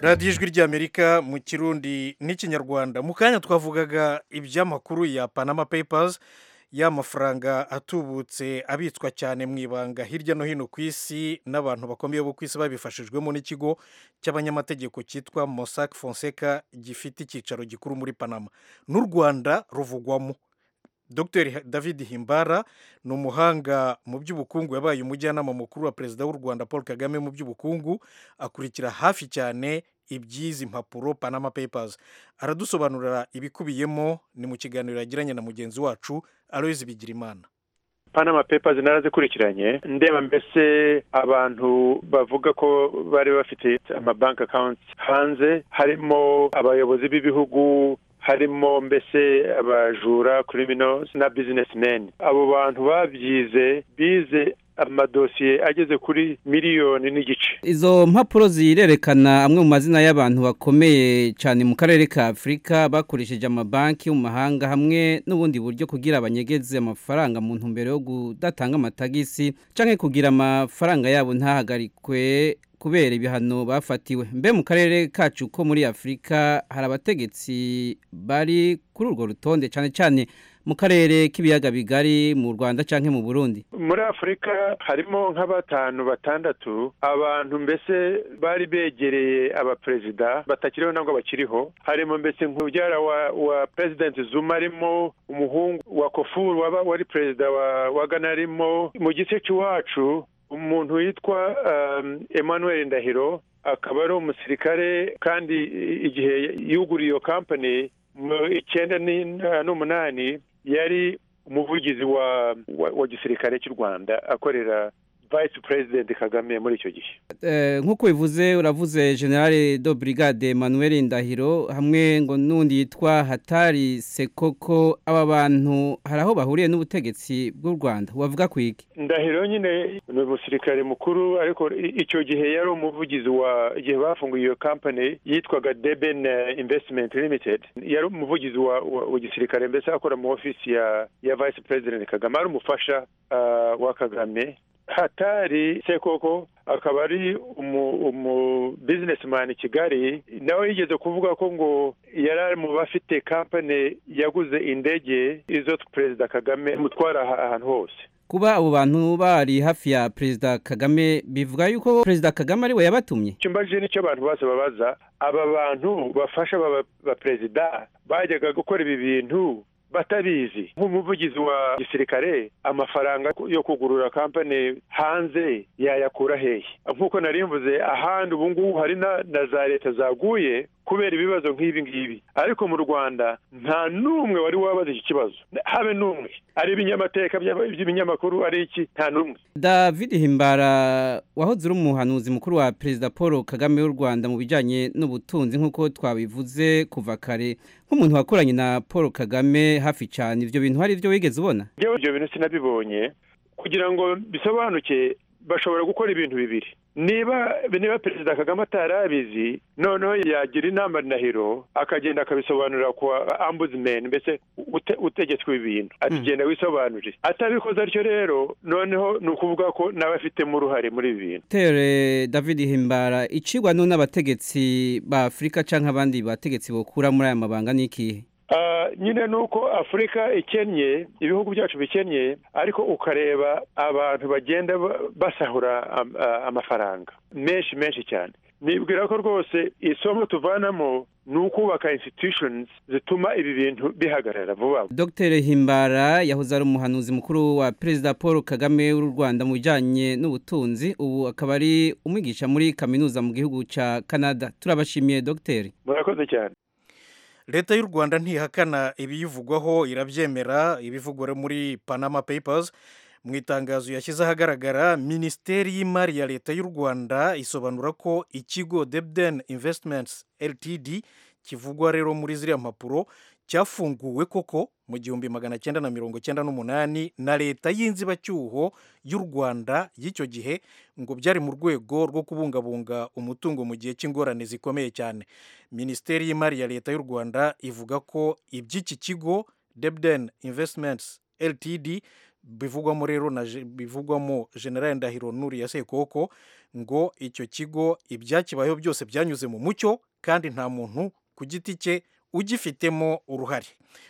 radiyo ijwi ry'amerika mu kirundi n'ikinyarwanda mu kanya twavugaga iby'amakuru ya panama payipazi y'amafaranga atubutse abitswa cyane mu ibanga hirya no hino ku isi n'abantu bakomeye bo ku isi babifashijwemo n'ikigo cy'abanyamategeko cyitwa mosaki fonseka gifite icyicaro gikuru muri panama n'u rwanda ruvugwamo dr david himbara ni umuhanga mu by'ubukungu yabaye umujyanama mukuru wa perezida w'u rwanda paul kagame mu by'ubukungu akurikira hafi cyane iby'izi mpapuro panama payipazi aradusobanurira ibikubiyemo ni mu kiganiro yagiranye na mugenzi wacu aloyizi bigirimana panama pepazi narazikurikiranye ndeba mbese abantu bavuga ko bari bafite amabanki akawunti hanze harimo abayobozi b'ibihugu harimo mbese abajura kuri bino na bizinesimeni abo bantu babyize bize amadosiye ageze kuri miliyoni n'igice izo mpapuro zirerekana amwe mu mazina y'abantu bakomeye cyane mu karere ka afurika bakoresheje amabanki mu mahanga hamwe n'ubundi buryo kugira abanyegeze amafaranga mu ntumbero yo kudatanga amatagisi cyangwa kugira amafaranga yabo ntahagarikwe kubera ibihano bafatiwe mbe mu karere kacu ko muri afurika hari abategetsi bari kuri urwo rutonde cyane cyane mu karere k'ibiyaga bigari mu rwanda cyangwa mu burundi muri afurika harimo nka batanu batandatu abantu mbese bari begereye abaperezida batakiriho ntabwo bakiriho harimo mbese nk'ubyara wa wa perezidenti zuma arimo umuhungu wa kofuru waba wari perezida wa gana arimo mu gice cy'iwacu umuntu witwa emmanuel ndahiro akaba ari umusirikare kandi igihe yuguriye iyo kampani mu icyenda n'umunani yari umuvugizi wa gisirikare cy'u rwanda akorera vayisi perezidenti kagame muri icyo gihe nk'uko bivuze uravuze generale do brigade emmanuel ndahiro hamwe ngo n'undi yitwa hatari sekoko aba bantu hari aho bahuriye n'ubutegetsi bw'u rwanda wavuga kwiki ndahiro nyine ni umusirikare mukuru ariko icyo gihe yari umuvugizi wa igihe bafunguye iyo kampani yitwaga deben investment limited yari umuvugizi wa gisirikare mbese akora mu ofisi ya vayisi perezidenti kagame ari umufasha wa kagame hatari sekoko akaba ari umu bizinesimani kigali nawe yigeze kuvuga ko ngo yari ari mu bafite kampani yaguze indege izo perezida kagame imutwara ahantu hose kuba abo bantu bari hafi ya perezida kagame bivuga yuko perezida kagame ariwe yabatumye icyo mbajije nicyo abantu bose babaza aba bantu bafasha ba perezida bajyaga gukora ibi bintu batabizi nk'umuvugizi wa gisirikare amafaranga yo kugurura kampani hanze yayakura hehe nk'uko mvuze ahandi ubu ngubu hari na za leta zaguye kubera ibibazo nk'ibi ngibi ariko mu rwanda nta n'umwe wari wabaza iki kibazo habe n'umwe ari ibinyamateka by'ibinyamakuru ari iki nta n'umwe david himbara wahoze uri umuhanuzi mukuru wa perezida paul kagame w'u rwanda mu bijyanye n'ubutunzi nk'uko twabivuze kuva kare nk'umuntu wakoranye na paul kagame hafi cyane ibyo bintu hari ibyo wigeze ubona ibyo bintu sinabibonye kugira ngo bisobanuke bashobora gukora ibintu bibiri niba niba perezida kagame atarabizi noneho yagira inama ndahiro akagenda akabisobanurira ku ambuzimeni mbese utegetswe ibintu ati genda wisobanurire atabikoze atyo rero noneho ni ukuvuga ko nawe afitemo uruhare muri ibi bintu tere david himbara icigwa n'abategetsi ba afurika cyangwa abandi bategetsi bakura muri aya mabanga ni ikihe nyine ni uko afurika ikennye ibihugu byacu bikennye ariko ukareba abantu bagenda basahura amafaranga menshi menshi cyane nibwira ko rwose isomo tuvanamo ni ukubaka institutions zituma ibi bintu bihagarara vuba dr himbara yahoze ari umuhanuzi mukuru wa perezida paul kagame w'u rwanda mu bijyanye n'ubutunzi ubu akaba ari umwigisha muri kaminuza mu gihugu cya canada turabashimiye dogiteri murakoze cyane leta y'u rwanda ntihakana ibiyivugwaho irabyemera ibivugwa muri panama payipazi mu itangazo yashyize ahagaragara minisiteri y'imari ya leta y'u rwanda isobanura ko ikigo debden investments ltd kivugwa rero muri ziriya mpapuro cyafunguwe koko mu gihumbi magana cyenda na mirongo cyenda n'umunani na leta y'inzibacyuho y'u rwanda y'icyo gihe ngo byari mu rwego rwo kubungabunga umutungo mu gihe cy'ingorane zikomeye cyane minisiteri y'imari ya leta y'u rwanda ivuga ko iby'iki kigo debden investments ltd bivugwamo rero na je- bivugwamo general ndahiro nuri ya sekoko ngo icyo kigo ibyakibayeho byose byanyuze mu mucyo kandi nta muntu ku giti cye ugifitemo uruhare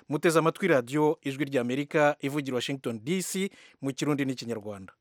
muteze amatwi radiyo ijwi ry'amerika ivugira washington dc mu kirundi n'ikinyarwanda